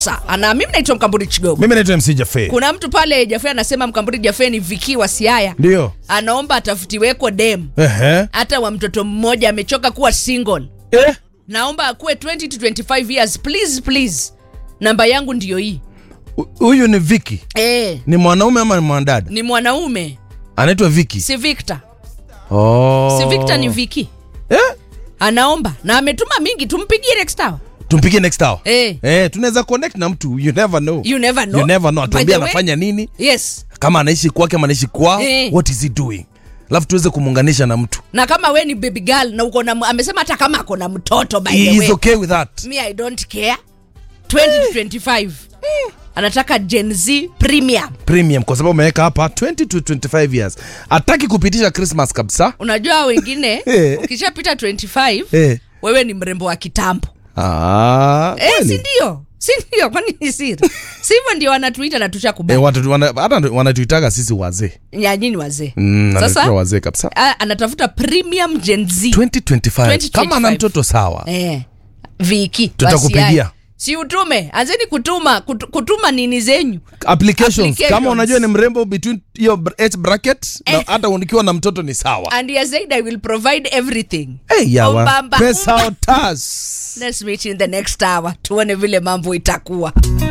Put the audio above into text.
ana mimi naitwa Mkamburi Chigogo. Mimi naitwa MC Jafe. Kuna mtu pale Jafe anasema Mkamburi Jafe ni Viki wa Siaya, Ndio. anaomba atafutiweko dem Ehe. hata wa mtoto mmoja, amechoka kuwa single. Eh? Naomba akuwe 20 to 25 years please, please. Namba yangu ndiyo hii. Hu- Huyu ni Viki. Eh, Ni mwanaume ama ni mwanadada? ni mwanaume Anaitwa Viki. si Victor. Oh. Si Victor ni Viki. Eh? Anaomba na ametuma mingi, tumpigie next hour. Tumpigie next hour. Eh. Eh, tunaweza connect na mtu. You never know. You never know. You never know. By Atuambie the way- anafanya nini? Yes. Kama anaishi kwake ama anaishi kwao. Eh. What is he doing? Alafu tuweze kumuunganisha na mtu. Na kama we ni baby girl na uko na amesema hata kama ako na mtoto by He the is way. okay with that. Me I don't care. 20 to 25. Anataka Gen Z premium. Premium kwa sababu ameweka hapa 20 to 25 years. Hataki kupitisha Christmas kabisa. Unajua wengine Eh. ukishapita 25 Eh. wewe ni mrembo wa kitambo. Ah. Eh, kweli? si ndio? Si ndio? Kwani ni siri? Si hivyo ndio wanatuita na tusha Eh, kubali. watu wana, hata wanatuitaga sisi wazee. Nyanyini wazee. Mm, Sasa anatuita wazee kabisa. a- anatafuta premium Gen Z. 2025. 2025. Kama ana mtoto sawa. Eh. Viki. Tutakupigia. wasiai. Si utume, anzeni kutuma kutu, kutuma nini zenyu. Applications. Applications. Kama unajua ni mrembo between hiyo br- age bracket na Eh. hata unikiwa na mtoto ni sawa. And he has said I will provide everything. Hey, yawa. Ombamba. Pesa otas. Let's meet in the next hour. Tuone vile mambo itakuwa.